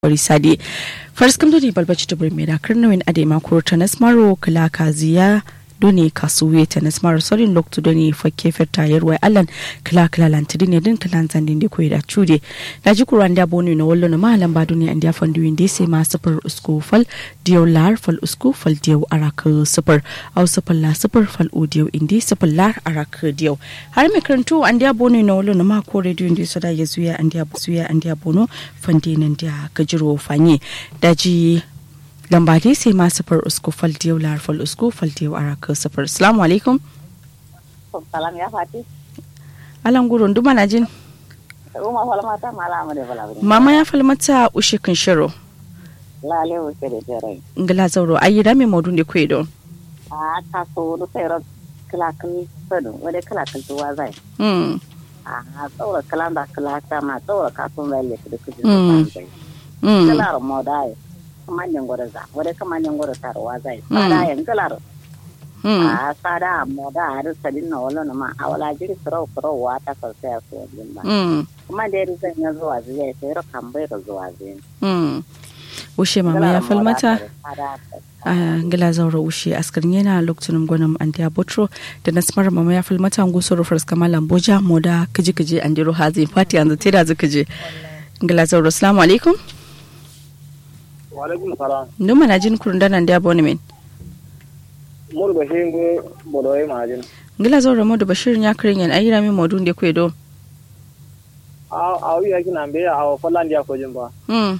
Orisade. First kam doni balbaci to bring me da karnawin ade makuro tanas maro kala kaziya doni kasuwe tanas maro sorin loktu doni fakke ferta yarwai allan kala kala lantidi ne din kala zandin de koyi da chude da ji kuran da bonu na wallo na malam ba doni andiya fandu inde sai ma sufur usku fal diyo lar fal usku fal diyo araka sufur au sufur la sufur fal udiyo inde sufur lar araka diyo har mai karantu andiya bonu na wallo na ma ko radio inde so da ya zuya andiya zuya andiya bono fande nan da gajiro fanye daji lambade sai ma safar usku faldiyau lar fal usku faldiyau araka safar assalamu alaikum salam ya fati alan gurun duma na jin uma falmata malama de bala mama ya falmata ushe kan shiro lale o sere tere ngala zauro ayi rame modun de kwedo a ta so do sero kala kan sadu wade kala kan tuwa zai mm a tsora kala da kala ta ma tsora ka sun lalle da kuje Mm. mm kala mo dai kamanyan gore za wade kamanyan gore tarwa zai sada yan kala mm a sada mo da har sadin na wala na ma a wala jiri soro soro wa ta so sai so din ba mm kuma da yari zan ya zuwa zai sai ro kan bai ro zuwa zai mm ushe mama ya falmata a ngala zauro ushe askarin yana lokacin gwanin andiya botro da nasmar mama ya falmata nguso rufars kamala boja moda kiji kiji andiro hazin fati yanzu tira zu kiji ngala zauro assalamu alaikum Walaikum salam. nduma na jin kurun danan da abonement Mur ba shi go bodoy majin. ngila zauro modu bashir ya kirin yan ayira min modun de kwedo A a wi yakin ambe a falan dia ko jin ba. mm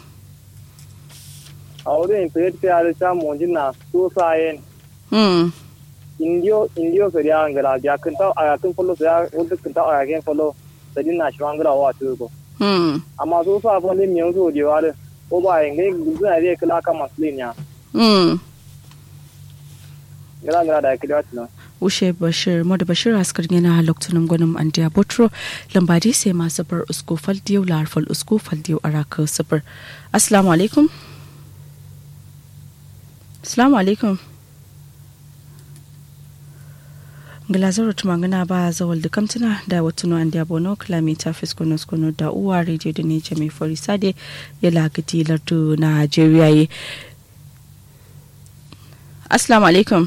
A wuri in pet pe ala cha monjin na so sayen. mm Indio indio se ya ngala ya kan ta a kan follow se ya wanda kan ta a kan follow. Sadin na shi ngala wa tu ko. mm Amma so sa fa ne miyo so je wa de. Ko ba yin ga gudu na dai kala ka maslin ya. mm Ngala ngala da kidi wata. ushe bashir modu bashir askarin yana lokacin gwanin andiya botro lambadi sai ma safar usko fal diyo lar fal usko fal diyo araka safar assalamu alaikum assalamu alaikum ngilazaro tumangana ba zawal da kamtuna da watuno an diya bono kilomita fiskono skono da uwa radio da ne jami forisade ya lagadi lardu nigeria ye assalamu alaikum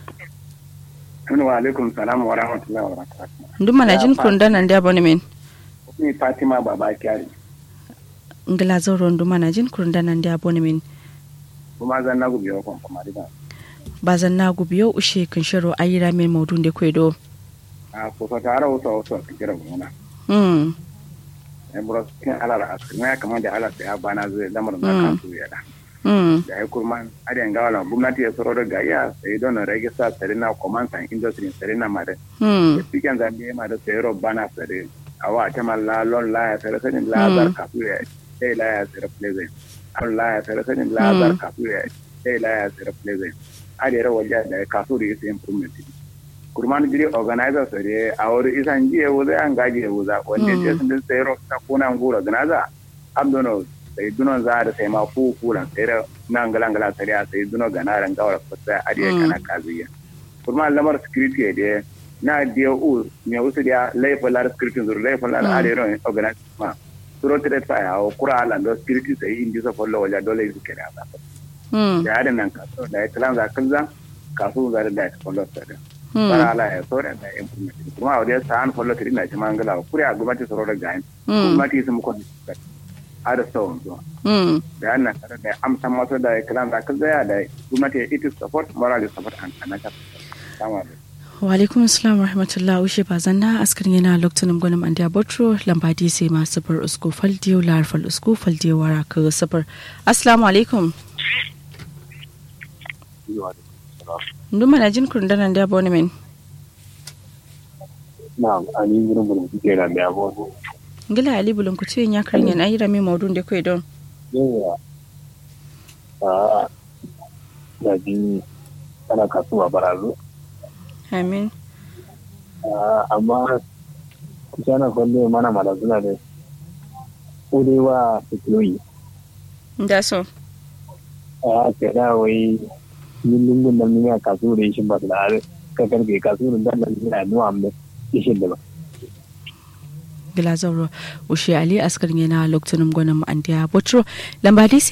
wa alaikum salam wa rahmatullahi wa barakatuh ndu mana jin kurundan an diya bono min ni fatima baba kyari ngilazaro ndu mana jin kurundan an diya bono min kuma zan na gubi yakon kuma riba bazan na gubiyo ushe kan shiro ayira min maudun da kwedo a ko so tara wasu wasu a kira gona hmm ne bura kin alar asir ne kamar da alar ya bana zai lamar da Mm. kan su ya da hmm da ya kurma adiyan gawala gwamnati ya tsoro da gaya sai don rage sa sare na command and industry sare na mare hmm cikin zambi ma da sayro bana sare awa ta malla lon la ya sare sanin la Mm. zar kafu ya sai la ya sare pleasant an la ya sare sanin la zar Mm. kafu ya sai la ya sare pleasant adiyar waje da kasu da yake improvement kurman jiri organizer sare a wuri isan jiye wuza an gaji wuza wanda Mm. ce sun din sayro ta kuna ngura ganaza abdono sai dunon za da sai ma fu fulan sai da nan galan galan sai da sai duno ganaran gawar fasa adiyar Mm. kana kaziya kurma lamar security da na dia u me usu dia laifin lar security zur laifin lar Mm. adiyar organize ma suro tire ta ya o kura ala ndo security sai indi so follow wala dole su kira ba hmm da adin nan kaso da kalan za kalza kaso za da da follow sai da hmm bara ala ya so da implement kuma a wajen sa'an follow tiri na jama'a ngala kuri a gwamnati soro da gain hmm gwamnati sun muku ada sau zuwa hmm da annan tare da amsa masu da kalan za kalza ya da gwamnati it is support moral support and anaka salamu alaikum wa alaikum assalam wa rahmatullah ushe bazan na askarin yana lokacin gwanin andiya botro lambadi sai ma safar usko fal diyo lar fal usko fal diyo waraka safar assalamu alaikum ndu mana jin kurundan an diya bono min Na'am, ani wurin wurin kuke da mai abuwa. ngila ali bulun ku tiyin ya kirin yan ayira min maudun da kwedo Yawa. A da ji ana kasuwa barazu. amin Ah, Amma kusa na kwalle mana mara suna da kurewa fitiloyi. da so A ke da wai yin lungun da miya kasuwa da ishin ba su da har ka karfe kasuwa da nan yana nuwa amma ishin da ba. gila zauro ushe ali askar yana lokacin gwanin andiya botro lambadi